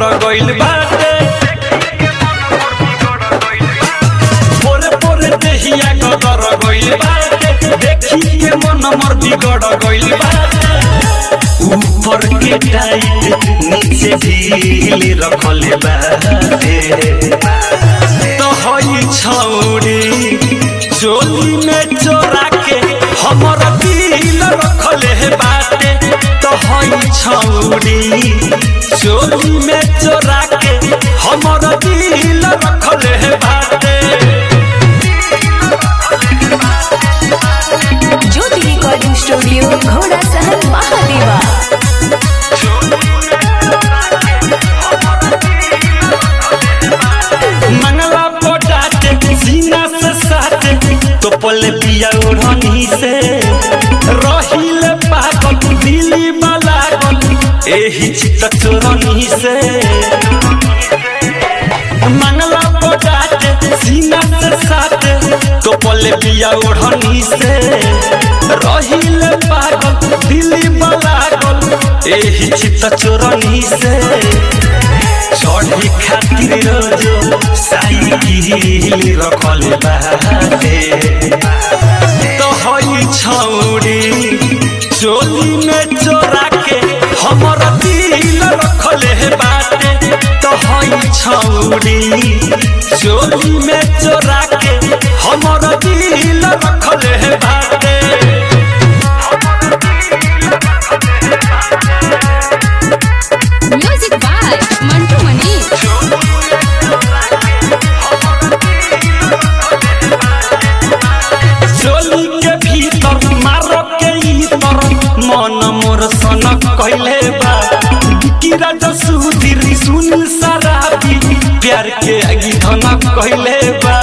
बिगड़ गइल बाटे पोरे पोरे देहिया गदर गइल बाटे देखी के मन मोर बिगड़ गइल बाटे ऊपर के टाइट नीचे ढील रखल बाटे तो हई छौरी चोली में चोरा के हमर दिल रखले हे बाटे तो हई छौरी चोली में चोरा के हमर दिल रखले हे बाटे ज्योति रिकॉर्डिंग स्टूडियो घोड़ा सहन महादेवा मंगला पोटाटे सीना से साटे तो पले पिया ओढ़नी से रहिल पागल दिली बलागल एही चित चोरनी से मंगला पोटाटे सीना से साटे तो पले पिया ओढ़नी से रहिल पागल दिली बलागल एही चित चोरनी से चढ़ी खातिर रोजो साइकिल रखल बाटे तो हई छौरी चोली में चोरा के हमर दिल रखले हे बाटे तो हई छौरी चोली में चोरा के हमर दिल रखले हे बाटे म्यूजिक बाय मंटू मनी चोली के भीतर मारो के इतर मन मोर सनक कहले बा बिकिरा जसुधीर सुन सराबी प्यार के आगी धनक कहले बा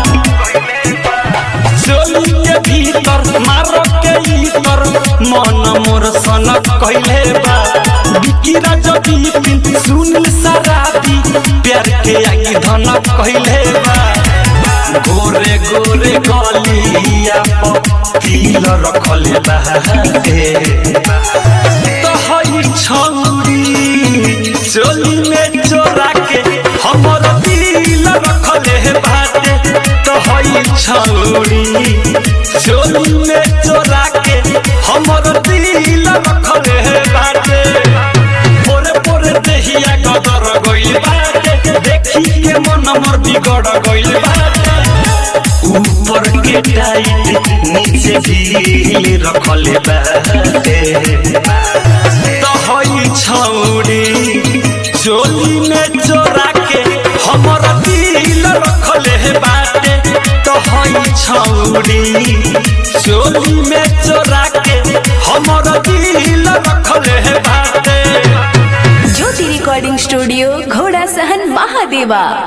चोली के भीतर मारो के इतर मन मोर सनक कहले बा बिकिरा जबी सुन सराबी प्यार के आगी धनक कहले बा गोरे गोरे गलिया पील रखल बाटे तो हई छौरी चोली में चोरा के हमर दिल रखले बाटे तो हई छौरी चोली में चोरा के हमर दिल रखले बाटे पोरे पोरे देहिया गदर गइल बाटे देखी के मन मोर बिगड़ गइल बाटे ऊपर के टाइट नीचे ढील रखल बाटे तो हई छौरी चोली में चोरा के हमर दिल रखले हे बाटे तो हई छौरी चोली में चोरा के हमर दिल रखले हे बाटे ज्योति रिकॉर्डिंग स्टूडियो घोड़ा सहन महादेवा